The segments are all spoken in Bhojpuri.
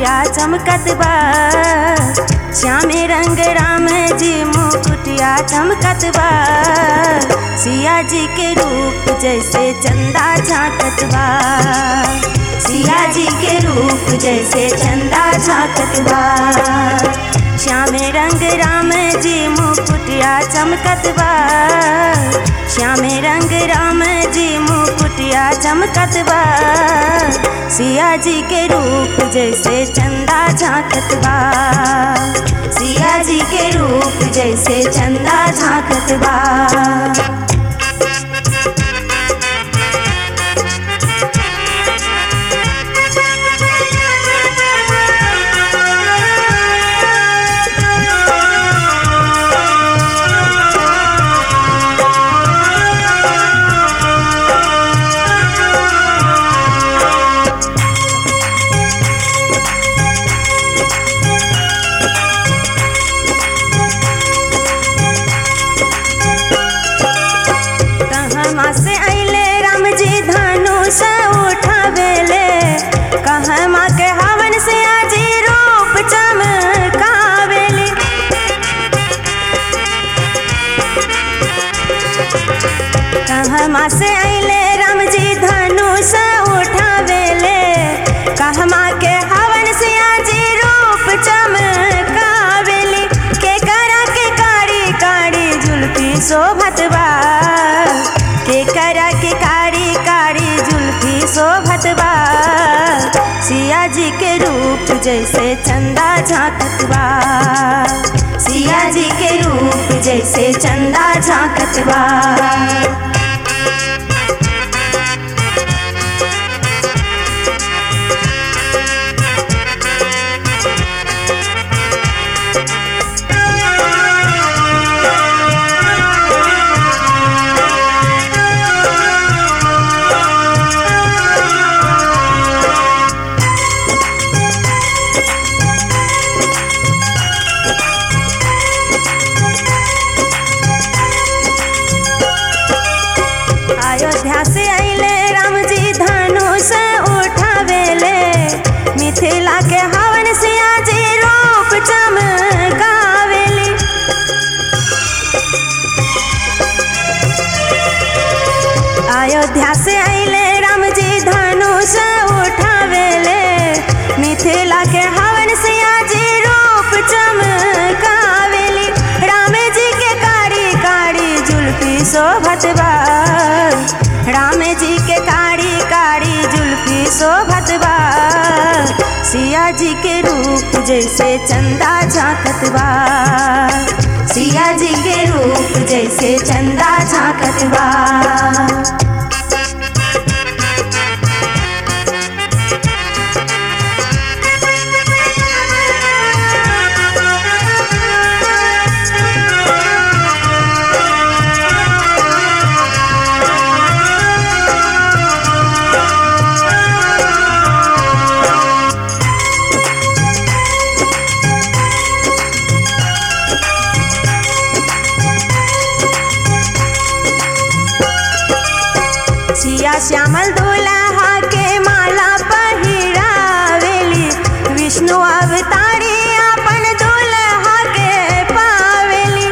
मुकुटिया चमकत बा श्यामे रंग राम जी मुकुटिया चमकत बा सिया जी के रूप जैसे चंदा झांकत बा सिया जी के रूप जैसे चंदा झांकत बा श्यामे रंग राम जी मुकुटिया चमकत बा श्यामे रंग राम जी मुकुटिया चमकत बा सिया जी के रूप जैसे चंदा झांकत बा सिया जी के रूप जैसे चंदा झांकत बा कहवा से अइले राम जी धनुष उठावेले कहवा के हवन से आजी रूप चमकावेली कहवा से अइले राम जी धनुष उठावेले कहवा के हवन से आजी रूप चमकावेली के करा के कारी कारी जुल्फी शोभत बा के करा के कारी कारी जुल्फी शोभत बा सिया जी के रूप जैसे चंदा झांकत बा सिया जी के रूप जैसे चंदा झांकत बा अयोध्या से अइले राम जी धनुष उठावेले मिथिला के हवन से आजी रूप चमकावेली अयोध्या से अइले राम जी धनुष उठावेले मिथिला के हवन से आजी रूप चमकावेली राम जी के कारी कारी जुल्फी शोभत बा राम जी के कारी कारी जुल्फी शोभत बा सिया जी के रूप जैसे चंदा झांकत बा सिया जी के रूप जैसे चंदा झांकत बा सिया श्यामल दुल्हा के माला पहिरावेली विष्णु अवतारी अपन दुल्हा के पावेली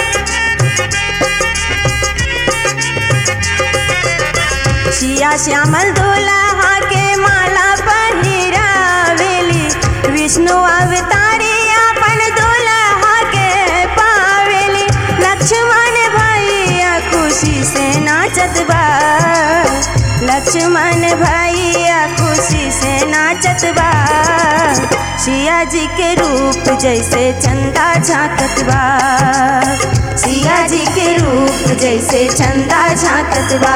सिया श्यामल दुल्हा के माला पहिरावेली विष्णु अवतारी अपन दुल्हा के पावेली लक्ष्मण भैया खुशी से नाचत बा लक्ष्मण भैया खुशी से नाचत बा सिया जी के रूप जैसे चंदा झांकत बा सिया जी के रूप जैसे चंदा झांकत बा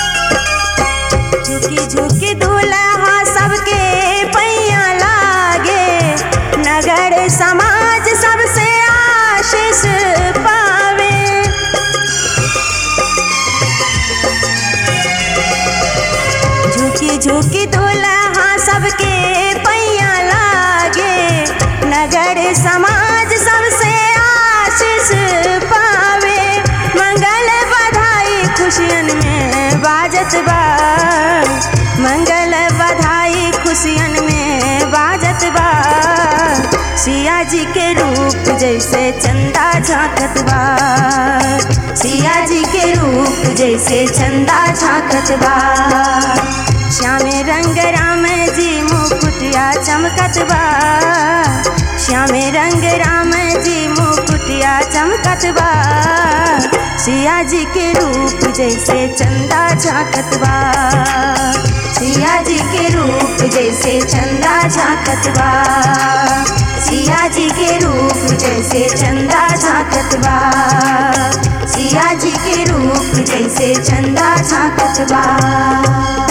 झुकी झुकी दूल्हा सबके पैया लागे झुकी झुकी दुल्हा सबके पैया लागे नगर समाज सबसे आशीष पावे मंगल बधाई खुशियन में बाजत बा मंगल बधाई खुशियन में बाजत बा सिया जी के रूप जैसे चंदा झांकत बा सिया जी के रूप जैसे चंदा झांकत बा श्यामे रंग राम जी मुकुटिया चमकत बा श्यामे रंग राम जी मुकुटिया चमकत बा सिया जी के रूप जैसे चंदा झांकत बा सिया जी के रूप जैसे चंदा झांकत बा सिया जी के रूप जैसे चंदा झांकत बा सिया जी के रूप जैसे चंदा झांकत बा